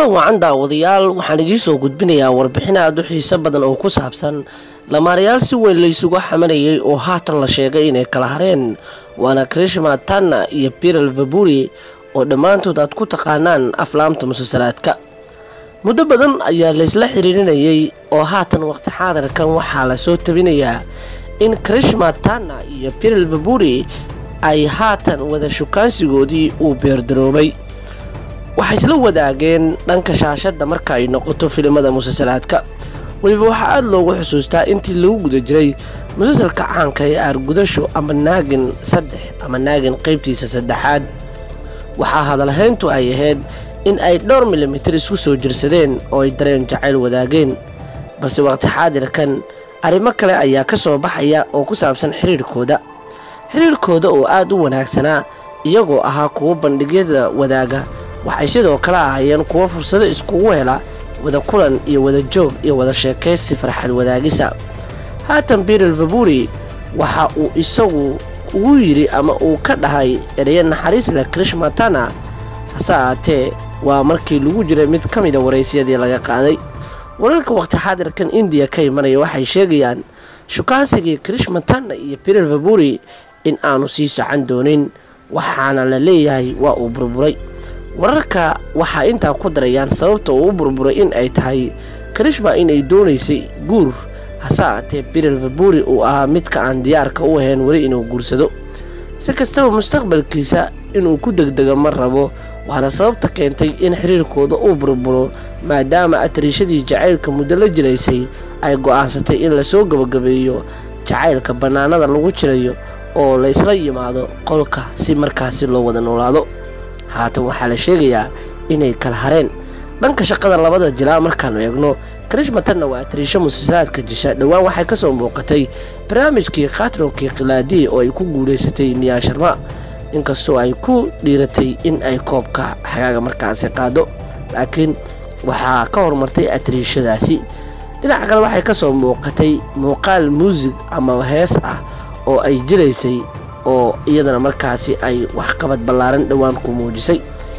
wacan daawadayaal waxaan idiin soo gudbinayaa warbixin aada u xiiso badan oo ku saabsan lamaanayaal si weyn laysugu xamanayay oo haatan la sheegay inay kala hareen waana krishma tanna iyo biral vaburi oo dhammaantood aad ku taqaanaan aflaamta musalsalaadka muddo badan ayaa laysla xiriirinayay oo haatan waqti xaadirkan waxaa lasoo tabinayaa in krishma tanna iyo biral vaburi ay haatan wada shukaansigoodii uu beerdaroobay waxay isla wadaageen dhanka shaashadda marka ay noqoto filimada musalsalaadka weliba waxaa aada loogu xusuustaa intii lagu guda jiray musalsalka caanka ee aargudasho ama naagin saddex ama naagin qaybtiisa saddexaad waxaa hadalhayntu ay ahayd in ay dhowr milimitir isku soo jirsadeen oo ay dareen jacayl wadaageen balse waqti xaadirkan arrimo kale ayaa ka soo baxaya oo ku saabsan xiriirkooda xiriirkooda oo aada u wanaagsanaa iyagoo ahaa kuwo bandhigyada wadaaga waxay sidoo kale ahaayeen kuwo fursado iskugu hela wada kulan iyo wada joog iyo wada sheekaysi farxad wadaagisa haatan biral vaburi waxa uu isagu ugu yidhi ama uu ka dhahay ereya naxariis leh krishmatana hase ahaatee waa markii lagu jiray mid ka mida waraysyadii laga qaaday wararka waqti xaadirkan indiya ka imanaya waxay sheegayaan shukaansigii krishmatana iyo biral vaburi in aanu sii socon doonin waxaana la leeyahay waa uu burburay wararka waxaa intaa ku darayaan sababta uu u burburay in ay tahay krishma inay doonaysay guur hase ahaatee biral vaburi uu ahaa midka aan diyaarka u ahayn weli inuu guursado si kastaba mustaqbalkiisa inuu ku degdego ma rabo waana sababta keentay in xiriirkooda uu burburo maadaama atriishadii jacaylka muddo la jiraysay ay go'aansatay in lasoo gabagabeeyo jacaylka bannaanada lagu jirayo oo laysla yimaado qolka si markaasi loo wada noolaado haatan waxaa la sheegayaa inay kala hareen dhanka shaqada labada jilaa markaanu eegno krishmatanna waa atriisho musalsalaadka jisha dhowaan waxay ka soo muuqatay barnaamijkii khatronkii khilaadii oo ay ku guulaysatay niyaa sharma inkastoo ay ku dhiiratay in ay koobka xagaaga markaasi qaado laakiin waxaa ka horumartay atriishadaasi dhinaca kale waxay ka soo muuqatay muuqaal muusig ama hees ah oo ay jilaysay oo iyadana markaasi ay waxqabad ballaaran dhowaan ku muujisay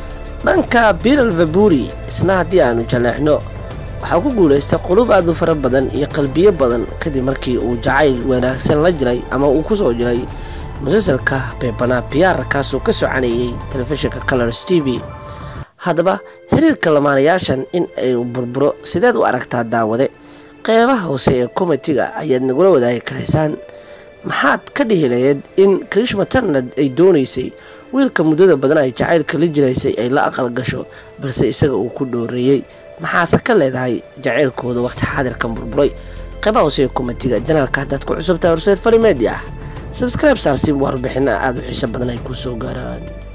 dhanka biral vaburi isna haddii aanu jaleexno waxaa ku guulaystay qulub aad u fara badan iyo qalbiyo badan kadib markii uu jacayl wanaagsan la jiray ama uu ku soo jiray musalsalka beebanaa biyaar kaasoo ka soconayay telefishinka colors t v haddaba xiriirka lamaanayaashan in ay burburo sideed u aragtaa daawade qeybaha hoose ee komitiga ayaad nagula wadaagi karaysaan maxaad ka dhihi lahayd in krishmatanad ay doonaysay wiilka muddada badan ay jacaylka la jiraysay ay la aqal gasho balse isaga uu ku dhooreeyey maxaase ka leedahay jacaylkooda waqti xaadirkan burburay qeybaha hoose ee komitiga janaalka haddaad ku cusubtahay horseed fali media ah sabscribe saarsi warbixina aada u xiiso badan ay kuu soo gaaraan